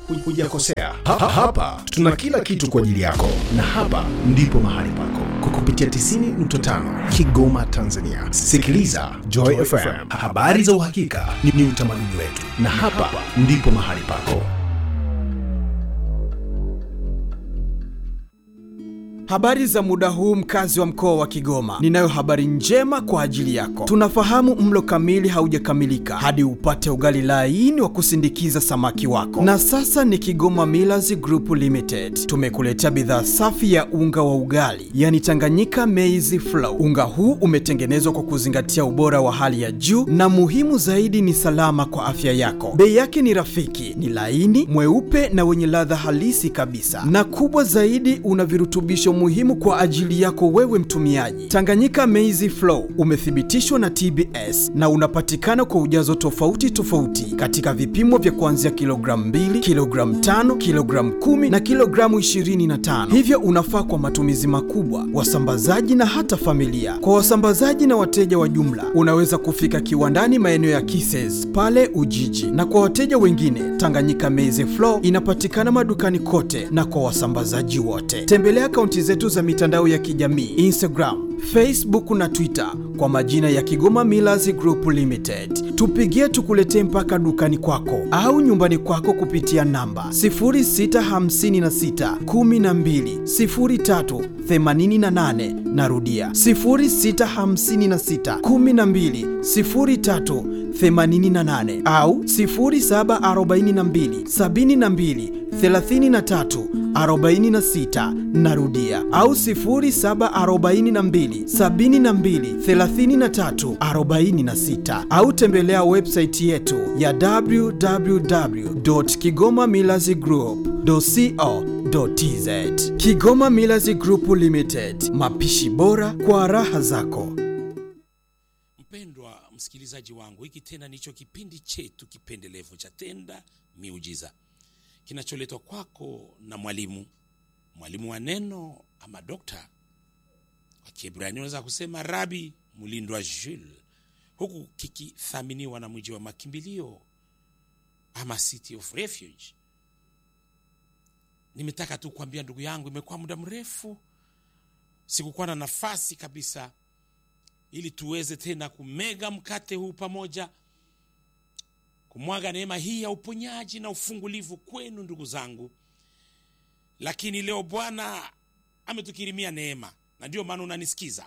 hujakosea. Ha, ha, hapa tuna kila kitu kwa ajili yako, na hapa ndipo mahali pako kwa kupitia 90.5 Kigoma, Tanzania. Sikiliza Joy FM, habari za uhakika ni, ni utamaduni wetu, na hapa ndipo mahali pako. Habari za muda huu mkazi wa mkoa wa Kigoma. Ninayo habari njema kwa ajili yako. Tunafahamu mlo kamili haujakamilika hadi upate ugali laini wa kusindikiza samaki wako. Na sasa ni Kigoma Millers Group Limited. Tumekuletea bidhaa safi ya unga wa ugali, yani Tanganyika Maize Flour. Unga huu umetengenezwa kwa kuzingatia ubora wa hali ya juu na muhimu zaidi ni salama kwa afya yako. Bei yake ni rafiki, ni laini, mweupe na wenye ladha halisi kabisa. Na kubwa zaidi una virutubisho muhimu kwa ajili yako wewe mtumiaji. Tanganyika Maize Flour umethibitishwa na TBS na unapatikana kwa ujazo tofauti tofauti katika vipimo vya kuanzia kilogramu 2, kilogramu 5, kilogramu 10 na kilogramu 25. Hivyo unafaa kwa matumizi makubwa, wasambazaji na hata familia. Kwa wasambazaji na wateja wa jumla, unaweza kufika kiwandani maeneo ya Kises pale Ujiji, na kwa wateja wengine, Tanganyika Maize Flour inapatikana madukani kote na kwa wasambazaji wote. Tembelea akaunti zetu za mitandao ya kijamii Instagram, Facebook na Twitter kwa majina ya Kigoma Millers Group Limited. Tupigie tukuletee mpaka dukani kwako au nyumbani kwako kupitia namba 0656 12 03 88. Narudia 0656 12 03 88 au 0742 72 33 46 narudia au 0742 72 33 46 au tembelea website yetu ya www.kigomamillazgroup.co.tz Kigoma Millers Group Limited, mapishi bora kwa raha zako. Mpendwa msikilizaji wangu, hiki tena ndicho kipindi chetu kipendelevu cha Tenda Miujiza kinacholetwa kwako na mwalimu mwalimu wa neno ama dokta kwa Kiebrania unaweza kusema Rabi Mulindwa Jules, huku kikithaminiwa na mji wa makimbilio ama City of Refuge. Nimetaka tu kuambia ndugu yangu, imekuwa muda mrefu sikukuwa na nafasi kabisa, ili tuweze tena kumega mkate huu pamoja kumwaga neema hii ya uponyaji na ufungulivu kwenu ndugu zangu. Lakini leo Bwana ametukirimia neema, na ndiyo maana unanisikiza.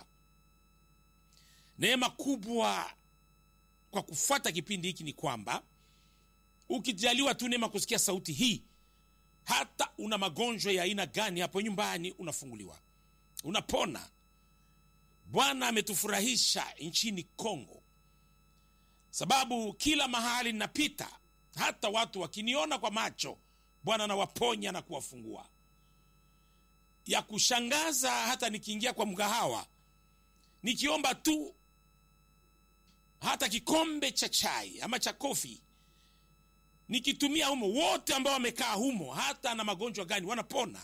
Neema kubwa kwa kufuata kipindi hiki ni kwamba ukijaliwa tu neema kusikia sauti hii, hata una magonjwa ya aina gani hapo nyumbani, unafunguliwa, unapona. Bwana ametufurahisha nchini Kongo sababu kila mahali ninapita, hata watu wakiniona kwa macho, Bwana anawaponya na kuwafungua. Ya kushangaza, hata nikiingia kwa mgahawa nikiomba tu hata kikombe cha chai ama cha kofi, nikitumia humo, wote ambao wamekaa humo, hata na magonjwa gani, wanapona.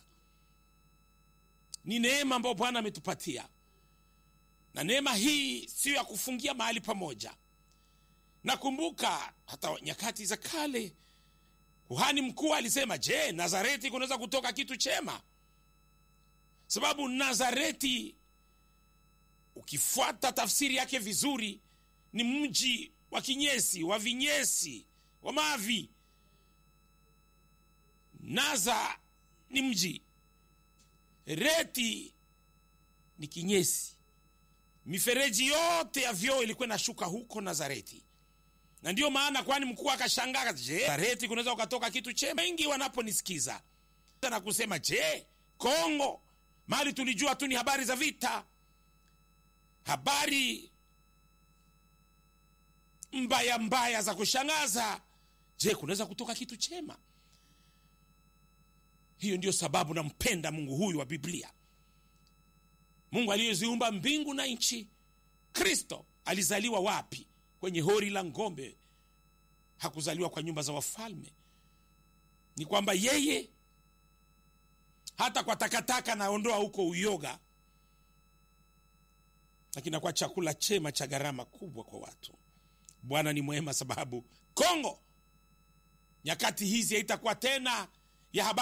Ni neema ambayo Bwana ametupatia, na neema hii siyo ya kufungia mahali pamoja. Nakumbuka hata nyakati za kale kuhani mkuu alisema, je, Nazareti kunaweza kutoka kitu chema? Sababu Nazareti ukifuata tafsiri yake vizuri ni mji wa kinyesi, wa vinyesi, wa mavi. Naza ni mji, reti ni kinyesi. Mifereji yote ya vyoo ilikuwa inashuka huko Nazareti na ndiyo maana kwani mkuu akashangaa, je, Nazareti kunaweza ukatoka kitu chema? Wengi wanaponisikiza na kusema je, Kongo mali tulijua tu ni habari za vita, habari mbaya mbaya za kushangaza. Je, kunaweza kutoka kitu chema? Hiyo ndiyo sababu nampenda Mungu huyu wa Biblia, Mungu aliyeziumba mbingu na nchi. Kristo alizaliwa wapi? Kwenye hori la ng'ombe. Hakuzaliwa kwa nyumba za wafalme. Ni kwamba yeye hata kwa takataka naondoa huko uyoga, lakini kwa chakula chema cha gharama kubwa kwa watu. Bwana ni mwema, sababu Kongo nyakati hizi haitakuwa tena ya habari